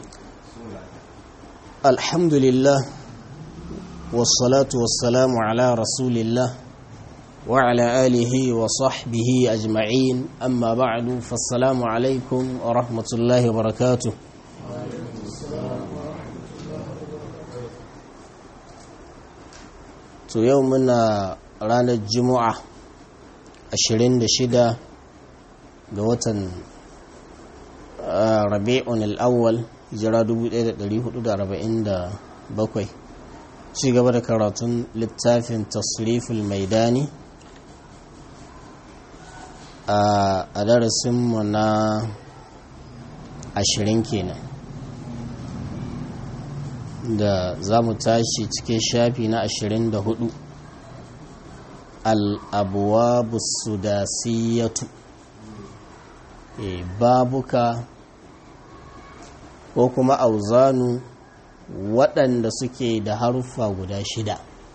الحمد لله والصلاة والسلام على رسول الله وعلى آله وصحبه أجمعين أما بعد فالسلام عليكم ورحمة الله وبركاته to yau muna ranar juma'a 26 ga watan rabi'un al'awwal jira 1447 ci gaba da karatun littafin tasriful maidani a darasinmu na ashirin kenan da za mu tashi cikin shafi na ashirin da hudu al'abuwa sudasiyatu e, babuka ko kuma auzanu waɗanda suke da haruffa guda shida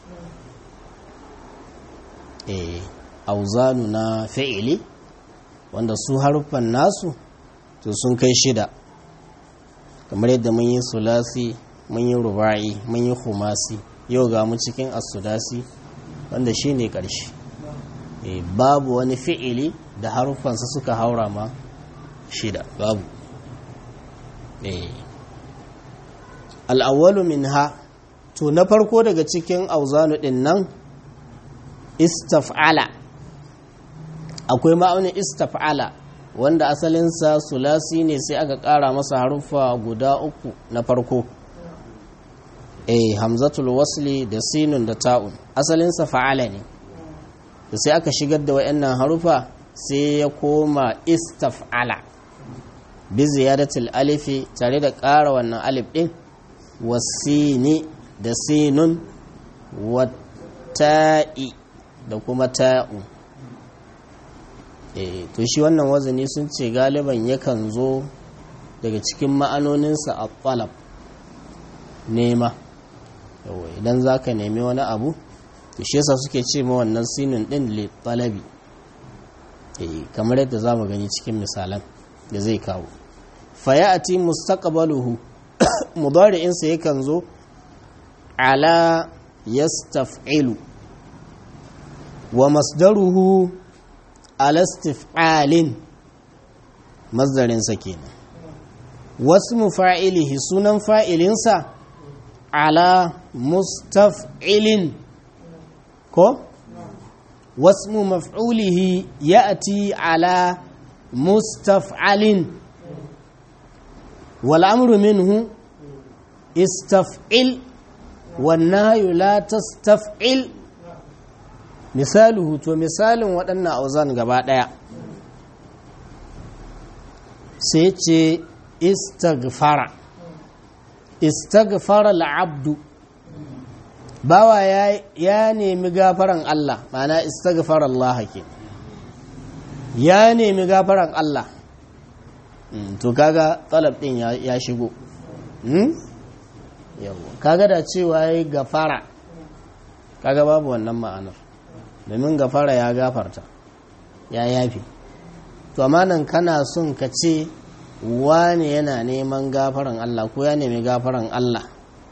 e, auzanu na fi'ili wanda su haruffan nasu to sun kai shida kamar yadda mun yi sulasi mun yi ruba'i mun yi humasi yau ga mu cikin asudasi wanda shi ne ƙarshe e, babu wani fi'ili da haruffansa suka haura ma shida babu e. al'awwalu min ha to na farko daga cikin auzanu ɗin nan istaf'ala akwai ma'aunin istaf'ala wanda asalinsa sulasi ne sai aka ƙara masa haruffa guda uku na farko eh hamzatul wasli da sinun da ta'un asalinsa fa'ala ne da sai aka shigar da wayannan harufa sai ya koma istaf'ala bi ziyadatul alifi tare da ƙara wannan alif din wasini da sinun wata'i da kuma ta'un eh to shi wannan wazani sun ce galiban yakan zo daga cikin ma'anoninsa a talab nema yawa idan za ka nemi wani abu to shi yasa suke ce ma wannan sinin din li talabi kamar yadda za mu gani cikin misalan da zai kawo fayati mustaqbaluhu mudari'insa yakan zo ala yastaf'ilu wa masdaruhu ala istif'alin masdarinsa kenan wasu fa'ilihi sunan fa'ilinsa ala mustaf'ilin ko wasmu maf'ulihi ya'ti ala mustaf'alin wal amru minhu istaf'il wan nahyu la tastaf'il misaluhu to misalin waɗannan auzan gaba ɗaya sai ce istaghfara istaghfara al'abdu bawa ya, ya nemi gafaran Allah mana istaghfara Allah ke ya nemi gafaran Allah mm, to kaga talab din ya, ya shigo mm? yawo kaga da cewa ya gafara kaga babu wannan ma'anar domin gafara ya gafarta ya yafi to amma nan kana son ka ce wane yana neman gafaran Allah ko ya nemi gafaran Allah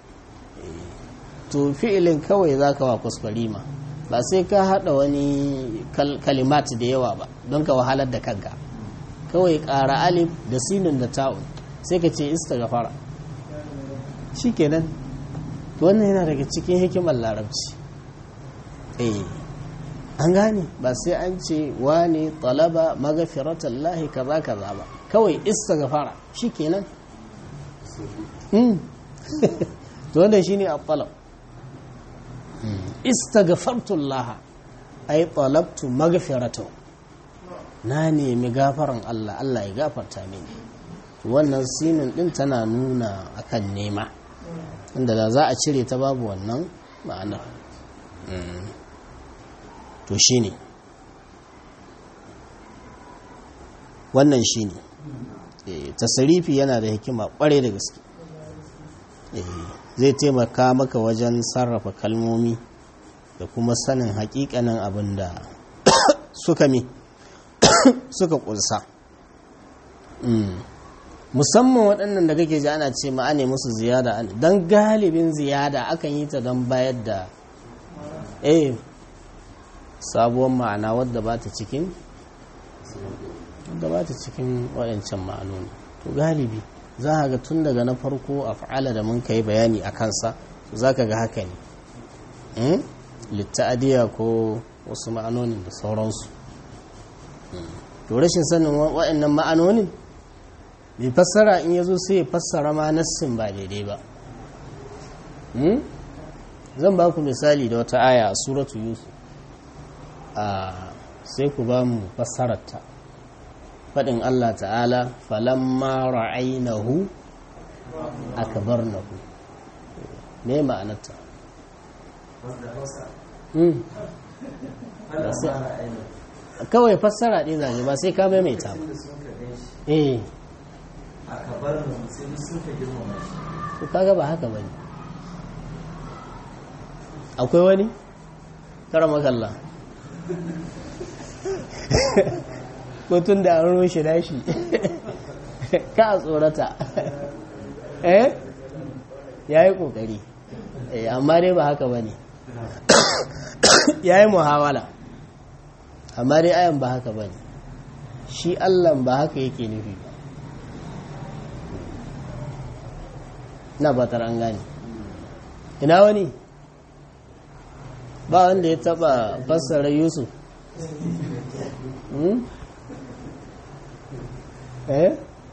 to fi'ilin kawai za ka wa kuskurima ba sai ka haɗa wani kalimat da yawa ba don ka wahalar da kanka kawai ƙara alif da sinin da ta'un sai ka ce ista gafara shi kenan to wannan yana daga cikin hikimar larabci eh an gane ba sai an ce wane talaba magafiratallahi kaza kaza ba kawai istighfara shikenan mm to wannan shine at-talab istaghfartu Allah ay talabtu maghfiratahu na nemi gafaran Allah Allah ya gafarta mini wannan sinin din tana nuna akan nema inda da za a cire ta babu wannan ma'anar to shine wannan shi ne tasarifi yana da hikima kware da gaske zai taimaka maka wajen sarrafa kalmomi da kuma sanin hakikanin abin da suka mi suka kunsa musamman waɗannan da kake ji ana ce ma'ane musu ziyada don galibin ziyada akan yi ta don bayar da eh sabuwar ma'ana wadda ba ta cikin wadda ba ta cikin waɗancan ma'anoni to galibi za a ga tun daga na farko a fa'ala da mun kai bayani a kansa za ka ga haka ne litta'adiyya ko wasu ma'anonin da sauransu to rashin sanin waɗannan ma'anonin mai fassara in ya zo sai ya fassara ma nassin ba daidai ba zan ba ku misali da wata aya a suratu yusuf sai ku ba mu fassararta faɗin allah ta'ala falamma ra'ainahu akbarnahu me ma'anarta kawai fassara ɗaya zage ba sai ka maimaita ba eh to kaga ba haka bane akwai wani kara makalla ko tun da an rushe dashi ka a tsorata eh ya yi kokari amma dai ba haka bane ya yi muhawala amma dai ayan ba haka bane shi allan ba haka yake nufi ba na batar an gane ina wani ba wanda ya taba fassara yusuf eh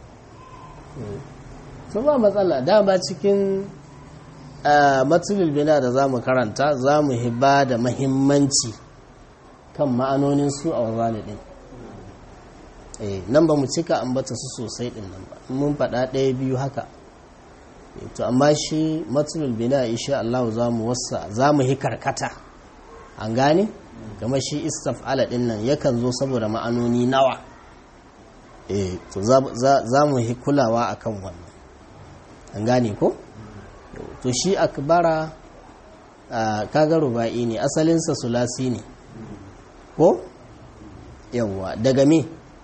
su ba matsala dama cikin matulul bina da za mu karanta za mu hiba da mahimmanci kan ma'anonin su a wazani din nan ba mu cika ambata su sosai din nan ba mun faɗa ɗaya biyu haka to amma shi matsalul bina insha Allah za mu wasa za mu yi karkata an gane kama shi istaf'ala din nan yakan zo saboda ma'anoni nawa eh to za mu yi kulawa akan wannan an gane ko to shi akbara kaga ruba'i ne asalinsa sulasi ne ko yawwa daga me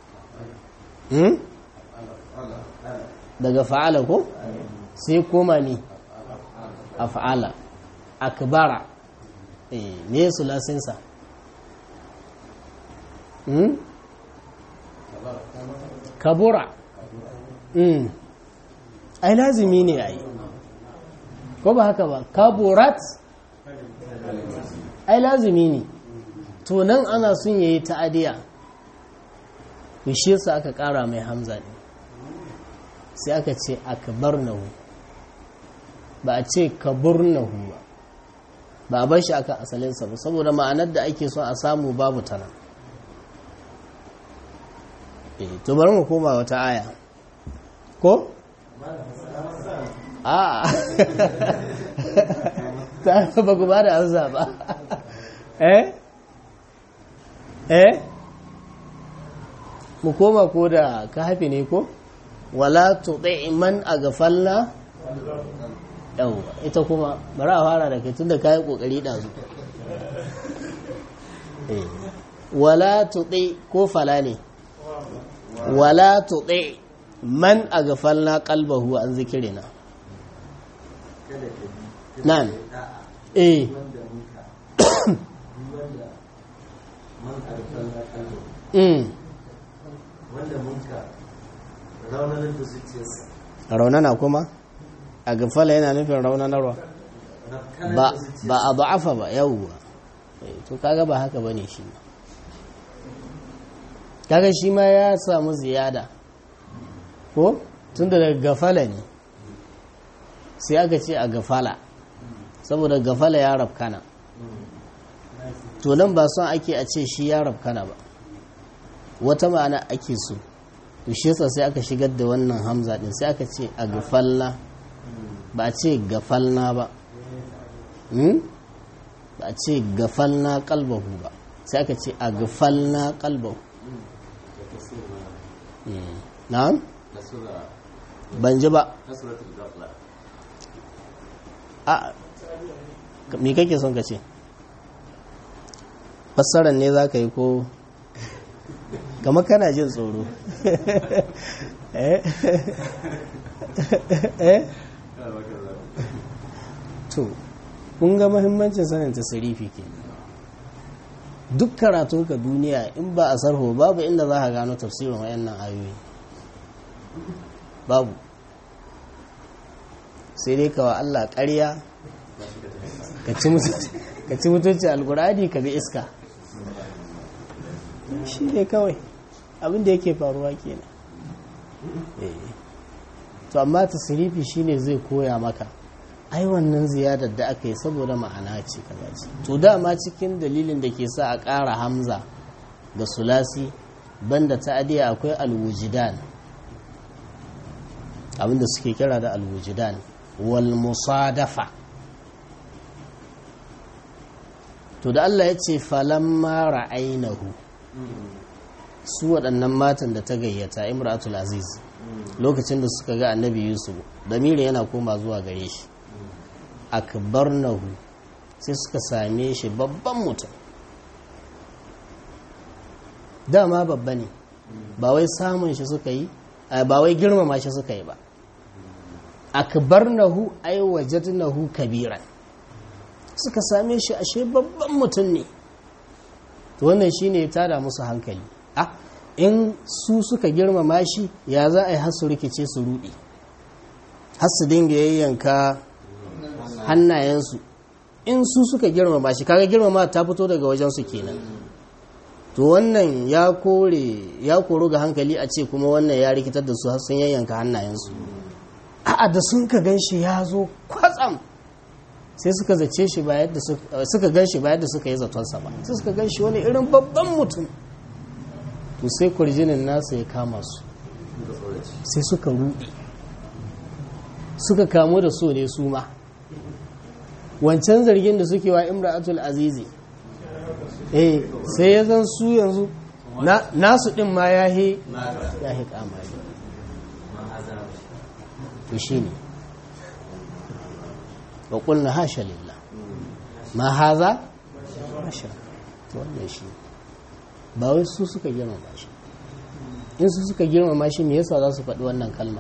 daga fa'ala ko sai koma ne a fa'ala akbara ne sulasinsa kabura ai lazimi ne ai ko ba haka ba kaburat ai lazimi ne to nan ana sun yayi ta'adiya shi yasa aka kara mai hamza ne sai aka ce akbarnahu ba a ce kaburnahu ba ba a bar shi aka asalinsa ba saboda ma'anar da ake so a samu babu tana eh to bari mu koma wata aya ko a ta ba ku ba da amsa ba eh eh mu koma ko da ka hafi ne ko wala tuɗe man a gafalla yawwa ita kuma bari a fara da kai tun da kayan ƙoƙari ɗazu wala tuɗe ko fala ne wala tuɗe man a gafalla ƙalbahu an zikirina nan eh wanda mun ka raunanar da zuciyarsa raunana kuma a gafala yana nufin raunanarwa ba a ba'afa ba yawwa to kaga ba haka bane shi ma kaga shi ma ya samu ziyada ko tun da daga gafala ne sai aka ce a gafala saboda gafala ya rafkana to nan ba son ake a ce shi ya rafkana ba wata ma'ana ake so to shi yasa sai aka shigar da wannan hamza din sai aka ce a gafalla ba a ce gafalna ba ba a ce gafalna kalbahu ba sai aka ce a gafalna kalbahu na'am ban ji ba a me kake son ka ce fassarar ne za ka yi ko kamar kana jin tsoro eh eh to kun ga mahimmancin sanin tasirifi ke duk karatun ka duniya in ba a sarho babu inda za ka gano tafsirin wayannan ayoyi babu sai dai kawa Allah ƙarya ka ci mutunci alkurani ka bi iska shi ne kawai abinda yake faruwa kenan to amma tasirifi shine zai koya maka ai wannan ziyadar da aka yi saboda ma'ana ce kaza ce to dama cikin dalilin da ke sa a ƙara hamza da sulasi banda ta'adiya akwai alwujidan abinda suke kira da alwujidan wal musadafa to da Allah ya ce falamma ra'ainahu su waɗannan matan da ta gayyata imratul aziz lokacin da suka ga annabi yusuf damiri yana koma zuwa gare shi akbarnahu sai suka same shi babban mutum dama babba ne ba wai samun shi suka yi ba wai girmama shi suka yi ba akbarnahu ay wajadnahu kabiran suka same shi ashe babban mutum ne to wannan shine ya tada musu hankali ah in su suka girmama shi ya za a yi har su rikice su rudi har su dinga yayyanka hannayensu in su suka girmama shi kaga girmama ta fito daga wajensu kenan to wannan ya kore ya koro ga hankali a ce kuma wannan ya rikitar da su har sun yayyanka hannayensu a'a da sun ka gan shi ya zo kwatsam sai suka zace shi ba yadda suka gan shi ba yadda suka yi zatonsa ba sai suka gan shi wani irin babban mutum to sai kurjinin nasa ya kama su sai suka ruɗe suka kamu da so ne su ma wancan zargin da suke wa imra'atul azizi eh sai ya zan su yanzu nasu din ma ya he ya he kamari to shi ne wa kulna hasha lillah ma haza hasha to wannan shi ba wai su suka girmama shi in su suka girmama shi me yasa za su faɗi wannan kalma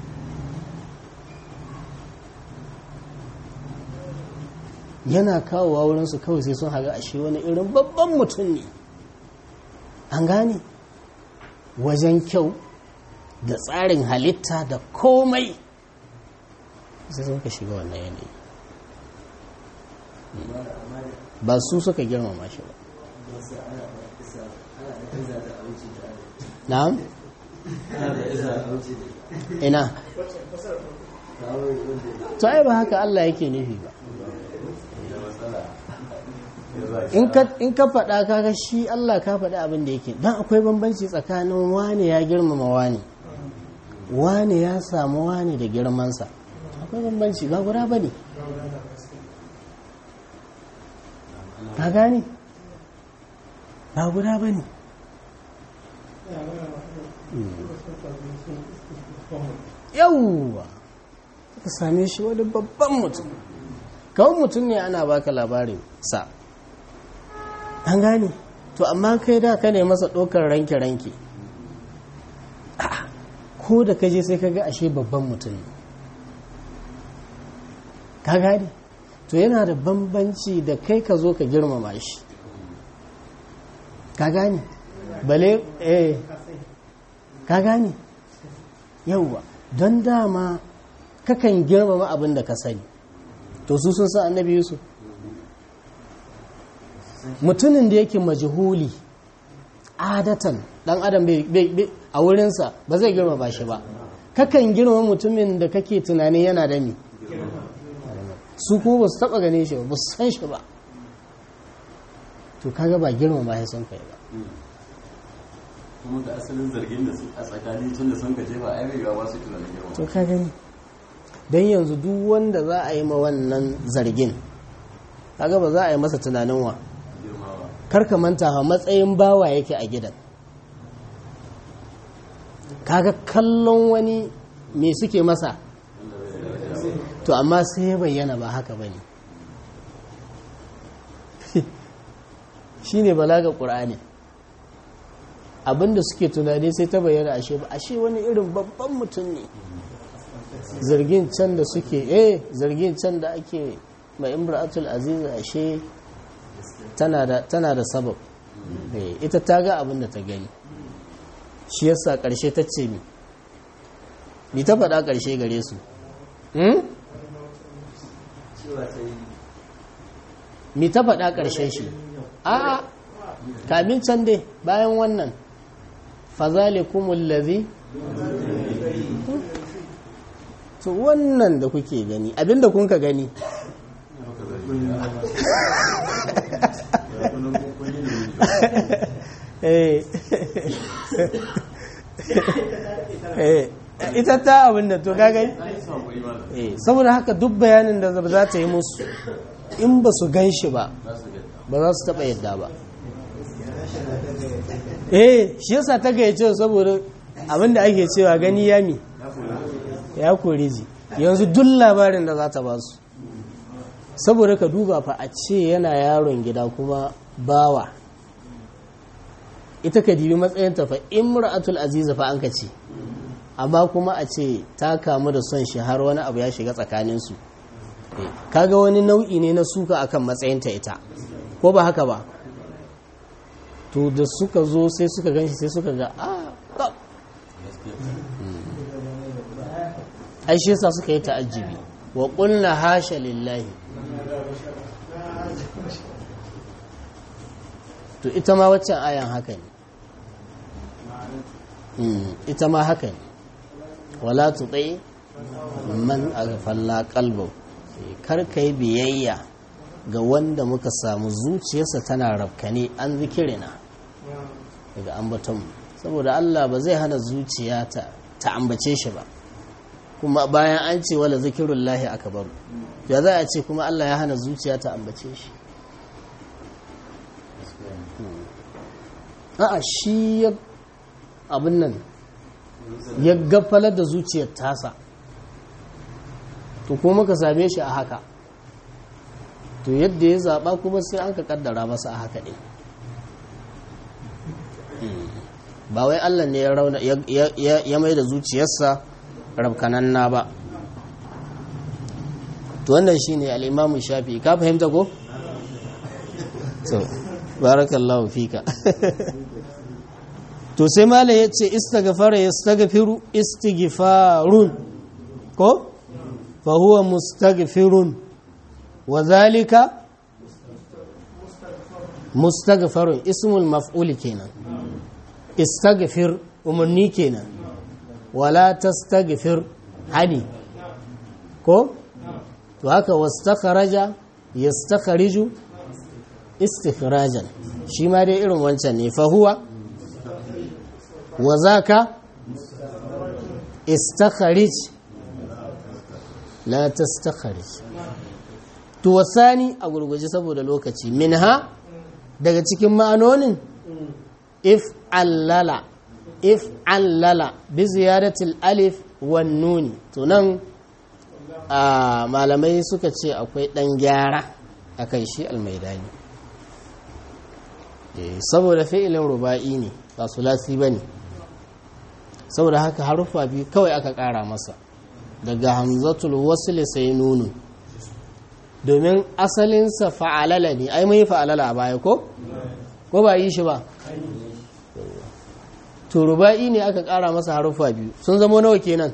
yana kawowa wurinsu kawai sai sun haga ashe wani irin babban mutum ne an gane wajen kyau da tsarin halitta da komai sai sun ka shiga wannan yanayi ba su suka girmama shi ba na'am ina to ai ba haka Allah yake nufi ba in ka faɗa kaga shi Allah ka faɗi abin da yake don akwai bambanci tsakanin wane ya girmama wane wane ya samu wane da girmansa akwai bambanci ba guda ba ne ka gane ba guda ba ne yauwa ka same shi wani babban mutum kawai mutum ne ana baka labarin sa an gane to amma kai da ka ne masa ɗaukar ranke-ranke ko da ka je sai ka ga ashe babban mutum ne ka gane to yana da bambanci da kai ka zo ka girmama shi ka gane bale eh ka gane yauwa don dama kakan girmama abin da ka sani to su sun san annabi yusuf mutumin da yake majhuli adatan dan adam a wurinsa ba zai girmama shi ba kakan girmama mutumin da kake tunani yana da mi su ko ba su taba gane shi ba ba su san shi ba to kaga ba girmama ya son kai ba kuma da asalin zargin da a tsakani tun da sun gaje ba a yi ba su tunanin girma to ka gani don yanzu duk wanda za a yi ma wannan zargin kaga ba za a yi masa tunanin wa girmawa karka manta ha matsayin bawa yake a gidan kaga kallon wani me suke masa to amma sai ya bayyana ba haka ba ne shi ne balaga ƙur'ani abinda suke tunani sai ta bayyana ashe ba ashe wani irin babban mutum ne zargin can da suke eh zargin can da ake mai imra'atul aziz ashe tana da tana da sabab eh ita ta ga abin da ta gani shi yasa karshe ta ce mi ni ta faɗa karshe gare su hmm? cewa ta yi mi ta faɗa ƙarshen shi a'a kamin can dai bayan wannan fazalikumul ladhi to wannan da kuke gani abinda kun ka gani eh eh ita ta abinda to ka gani eh saboda haka duk bayanin da za ta yi musu in ba su gan shi ba ba za su taɓa yadda ba eh shi yasa ta gayyace saboda abinda ake cewa gani yami ya kore ji yanzu duk labarin da za ta ba su saboda ka duba fa a ce yana yaron gida kuma bawa ita ka dibi matsayinta fa imra'atul aziza fa an ka ce amma kuma a ce ta kamu da son shi har wani abu ya shiga tsakaninsu kaga wani nau'i ne na suka akan matsayinta ita ko ba haka ba to da suka zo sai suka ganshi sai suka ga a ai shi yasa suka yi ta'ajjibi wa qulna hasha lillahi to ita ma waccan ayan haka ne ita ma haka ne wala tutai man aghfalna qalbahu kar kai biyayya ga wanda muka samu zuciyarsa tana rafkane an zikirina daga ambatonmu saboda Allah ba zai hana zuciya ta ta ambace shi ba kuma bayan an ce wala zikirullahi akbar ya za a ce kuma Allah ya hana zuciya ta ambace shi a'a shi ya abin nan ya gafalar da zuciyar tasa to kuma muka same shi a haka to yadda ya zaɓa kuma sai an ka kaddara masa a haka ɗin ba wai allah ne ya mai da zuciyarsa rabkananna ba to wannan shi ne al'imamun shafi ka fahimta ko? so barakallahu fika to sai mala ya ce istagfara ya stagfiru istighfarun ko? فهو مستغفر وذلك مستغفر اسم المفعول كنا استغفر umarni kenan wala tastaghfir hani ko to haka wastakharaja yastakhriju istikhrajan shi ma dai irin wancan ne fa huwa wa zaka istakhrij la tastakhrij to wasani a gurguje saboda lokaci minha daga cikin ma'anonin if allala if allala bi ziyaratil alif wan nuni to nan a malamai suka ce akwai dan gyara akan shi almaidani saboda fi'ilin ruba'i ne ba sulasi bane saboda haka haruffa biyu kawai aka kara masa daga hamzatul wasl sai nunu domin asalinsa fa'alala ne ai mai fa'alala a baya ko ko ba yi shi ba to ruba'i ne aka kara masa haruffa biyu sun zamo nawa kenan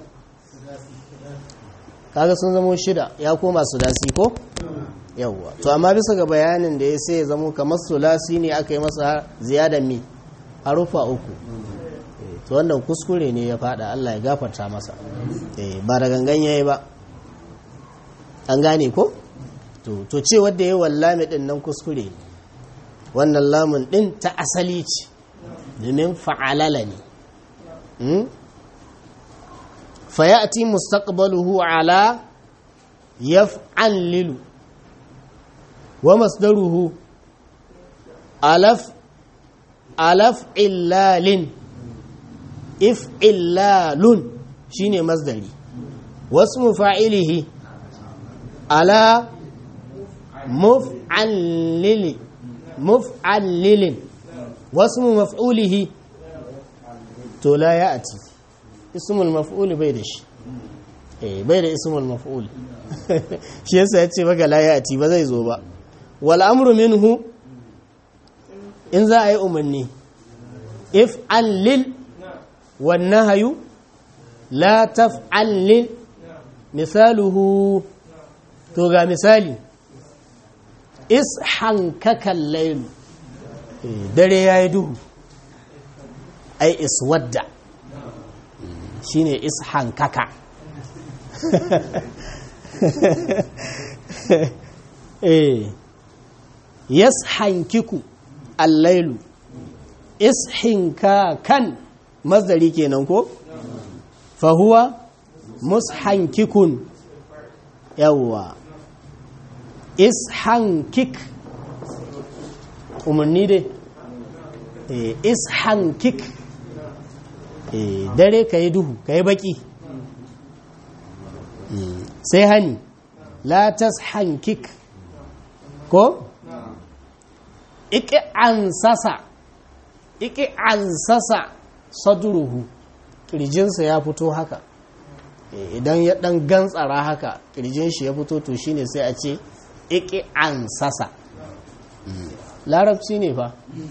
kaga sun zamo shida ya koma sulasi ko yawwa to amma bisa ga bayanin da ya sai ya zamo kamar sulasi ne aka yi masa ziyadan mi haruffa uku to wannan kuskure ne ya fada Allah ya gafarta masa ba da gangan yayi ba an gane ko to to ce wanda yayi wallami din nan kuskure ne wannan lamun din ta asali ce domin fa'alala ne fa ya'ti mustaqbaluhu ala yaf'alilu wa masdaruhu alaf alaf illalin if'illalun shine masdari wasu mufa'ilihi ala muf'allili muf'allilin wasu maf'ulihi to la ya ati ismul maf'ul bai da shi eh bai da ismul maf'ul shi yasa ya ce maka la ya ati ba zai zo ba wal amru minhu in za a yi umarni if an lil wan nahyu la taf'al lil misaluhu to ga misali is hankakan lailu dare ya yi duhu ai is wadda shi ne is hankaka yas hankiku allailu is hinkakan mazdari kenan ko fahuwa mushankikun yawwa ishankik umarni dai ishankik dare ka yi duhu ka yi baki sai hani latas hankik ko iki an sasa iki an sasa saduruhu kirjinsa ya fito haka idan ya dan gantsara haka kirjin shi ya fito to shine sai a ce iki an sasa larabci ne fa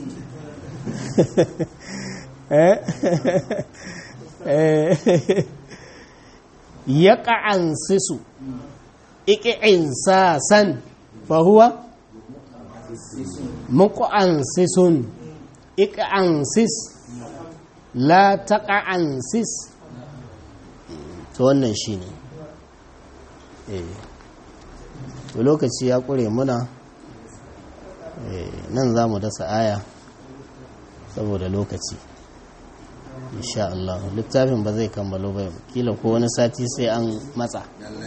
ya ƙa'an sisu iki in sasan fahuwa muƙa'an sisun iki an sis la taƙa'an sis to wannan shi ne to lokaci ya ƙure muna nan za mu dasa aya saboda lokaci insha Allah littafin ba zai kammalo ba kila ko wani sati sai an matsa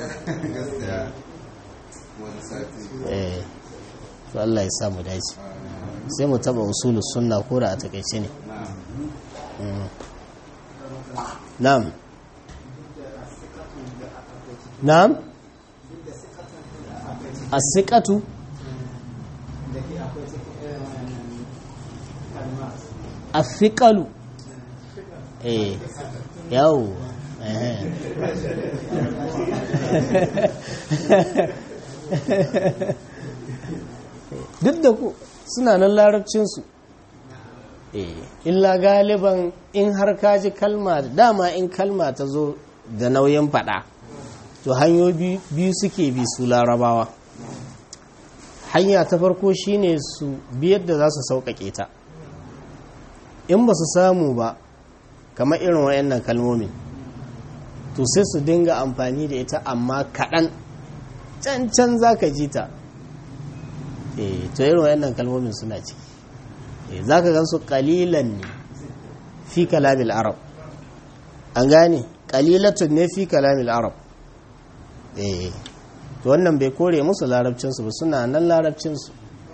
eh to Allah ya samu dace sai mu taba usulus sunna ko da a takaice ne na'am na'am as-siqatu as-siqalu eh yawo duk da ku suna nan larabcinsu illa galiban in har kaji kalma dama in kalma ta zo da nauyin fada to hanyoyi biyu suke bi su larabawa hanya ta farko shine su biyar da za su sauƙaƙe ta in ba su samu ba kamar irin wayannan kalmomin to sai su dinga amfani da ita amma kaɗan can can za ka ji ta to irin wayannan kalmomin suna ciki za ka gansu ƙalilan ne fi kalamil arab an gane ƙalilatun ne fi kalamil arab to wannan bai kore musu larabcinsu ba suna nan larabcinsu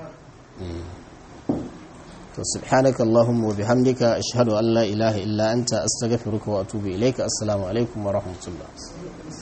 to subhanaka allahumma wa bihamdika ashhadu an la ilaha illa anta astaghfiruka wa atubu ilayka assalamu alaikum wa rahmatullah